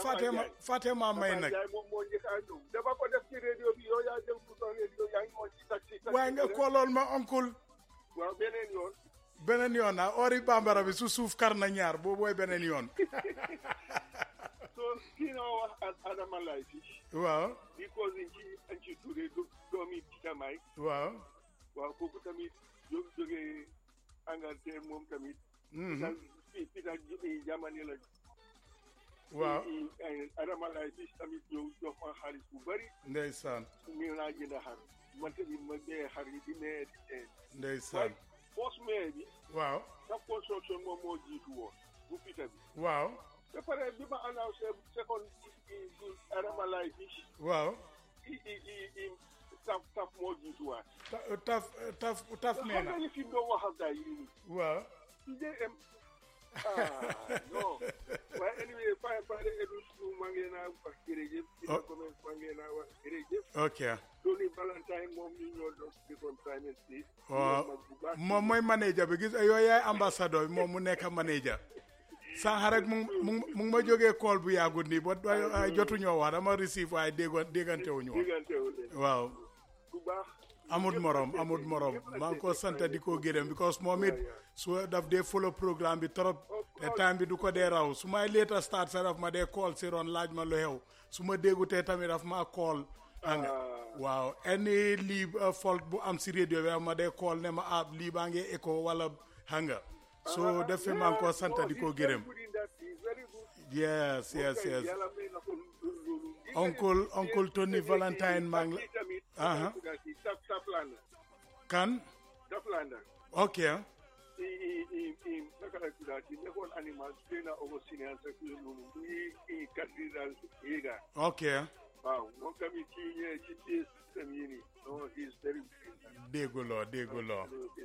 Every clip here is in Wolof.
Fatema Fatema may nag Njaay moom moo njëkk a ñëw dafa ko def ci radio bi yow yaa jël ku doon radio yaa ngi moo ci taxi taxi waaye nga rek. kooloon ma oncle waaw beneen yoon beneen yoon ah ori bambara bi su suuf kar na ñaar boobu mooy beneen yoon so kii na wax Ad- Adama Lay fi waaw because in ci an ci Touré do- doomi Peter Mike waaw waaw kooku tamit jó jógee Angleterre moom tamit mhm, Peter Peter ji- jamani la waaw i- i- Adama Lay fi tamit ñëw jox ma xaalis bu bari ndeysaan ñu naa jënd xar man tamit ma dee xar yi di nee di dee ndeysaan post maire bi waaw saf construction moom moo jiitu woon bu Peter bi waaw ba pare bi ma annoncé second Adama Lay fi waaw i i i i taf taf moo jiituwaat Ta- taf taf taf xam nee nga na ni fi mu doon wax ak gars yi nii waaw CJM ah non waaye anyway pare pare edu su maa ngi leen a wax jërëjëf dina Oh. comment maa ngi leen a wax jërëjëf ok Tony Valentine moom ñu ñoo doon defoon prime ministre waaw mag bu baax moom mooy manager bi gis yooyu yaay ambassadeur bi moom mu nekk manager sànq rek mu ngi mu ngi mu ngi ma jógee call bu yàggut nii ba ay jotuñoo wax dama receive waaye déggoon déggantewuñu woon diggante wu leen waaw bu baax amut morom amut morom maa ngi ko sant di ko gërëm because moom it su daf dee follow programme bi trop te time bi du ko dee raw su may later start sa daf ma dee call si ron laaj ma lu xew su ma déggutee tamit daf ma call anga waaw any lii uh, fault bu am si radio bi daf ma dee call ne ma ah lii baa ngi écho wala hanga so def fi maa ngi ko sant di ko gërëm yes yes yes Uncle- Uncle Tony Valentine maa ngi la- Aha. Taflanda kan Taflanda ok i i i i naka la tuddaati nekkoon animal trainer Augustine and Sekou noonu i i cathedral Yega ok waaw moom tamit ci ñëwee ci ci système yi nii non he is very dégguloo dégguloo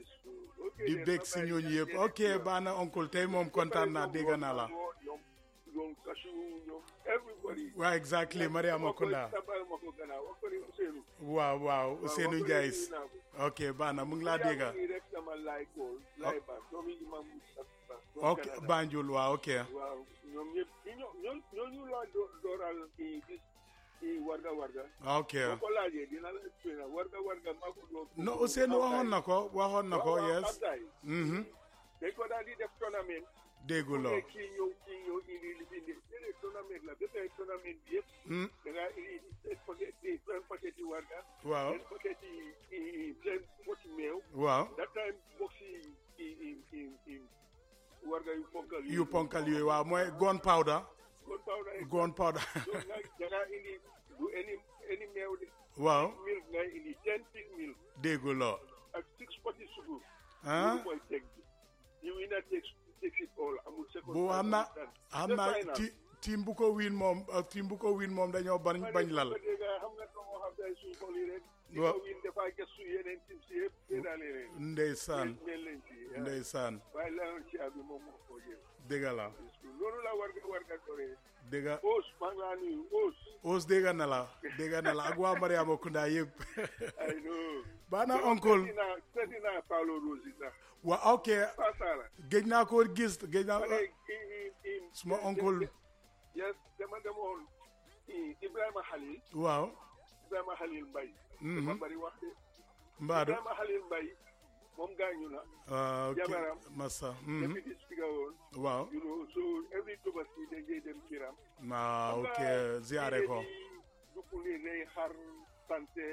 ok di bég si ñooñu yëpp ok baax na oncle tey moom kontaan naa dégg naa la ñoom ñoom kasu ñoom everybody waaw exactly Mariama Kunda tabal ma ko gannaaw wax ko ni Ousseynou waaw waaw Ousseynou Ndiaye ok baax na mu ngi laa dégg nii rek dama laay kool laay baax doomi imam Moustapha ok Banjul waaw ok waaw ñoom ñëpp ñoo ñoo ñooñu laa do- dooral kii gis kii warga warga ok boo ko laajee dina la expliqué na warga warga maa ko doon no Ousseynou waxoon na ko waxoon na ko waaw, waaw, yes Abdoulaye. mhm dañ ko daal di def tournament dégguloo ne kii ñëw kii ñëw indi li fi indi léeg tournament la ba tey tournament bi yëpp Hmm, da ngaa indi seen paquet yi seen paquet yi warga waaw seen paquet yi i seen poti meew waaw that time box yi i i i i warga yu ponkal yi yu ponkal yooyu waaw mooy gun powder kon powder yi gun powder donc nag da ngaa indi du any any meew de waaw milk ngay indi ten pig milk dégguloo ak six poti sugur ah loolu mooy teg bi you winner takes takes it all amul second bu xam na xam na final. ti team bu ko win moom uh, team bu ko win moom dañoo bañ bañ lal ma dégg xam nga doo xam day suñ xol yi rek di Waaw. ko win dafa gëstu yeneen tim si yëpp séddaale leen ndeysaan mel leen ci yaa. ndeysaan waaye laloon ci abi moom moo ko jël dégg la loolu la war nga war nga doree dégg Ous maa ngi laa nuyu Ous Ous dégg na la dégg na la ak waa Mariama Kunda yëpp ay no baa na oncle seeti naa seeti naa Paulo Rosi sax wa ok Pasala géej naa ko gis géej naa ma ne i i i suma oncle yes dama demoon i Ibrahima Khalil waaw Ibrahima Khalil Mbaye Mhm. dafa bari wax de mbaadu Ibrahima Khalil Mbaye moom gaañu na ah, ok Jabaram. massa mhm. deputy speaker woon waaw you know so every Tabaski dañ koy dem kiram ah ok ziare ko dukku ni rey xar santé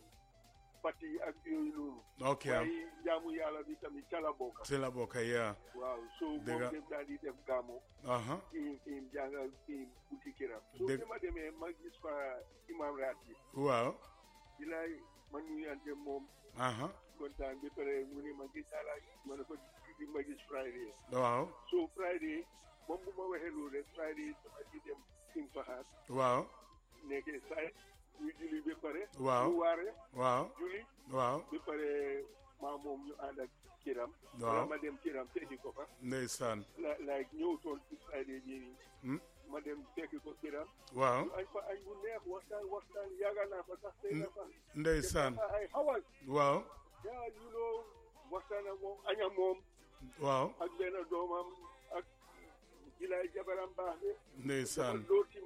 pati ak yooyu noonu ok waaye jaamu yàlla bi tamit ca la bokk si la bokk yaa waaw so Dëgg moom dem daal di def gaamo aha im im jàngal im buti kiram so Dëgg- bi ma demee ma gis fa imam raati waaw di laay ma nuyante moom aha kontaan bi pare mu ne ma gis naa la ma ne ko di ma gis Friday waaw so Friday moom bu ma waxee loolu rek Friday dama di dem im faxaat waaw nekkee saay ñu julli ba pare Waaw. ñu waare waaw julli waaw ba pare maa moom ñu ànd ak kiram Waaw. wala ma dem kiram fekki ko fa ndeysaan la like ñëw tool ci Friday bii nii Hmm, ma dem fekki ko kiram waaw ñu añ fa añ bu neex waxtaan waxtaan yaaga naa fa sax tey na fa ndeysaan def naa fa ay xawal waaw yaa you know waxtaan ak moom aña moom waaw ak benn doomam ak jilaay jabaram baax de ndeysaan looti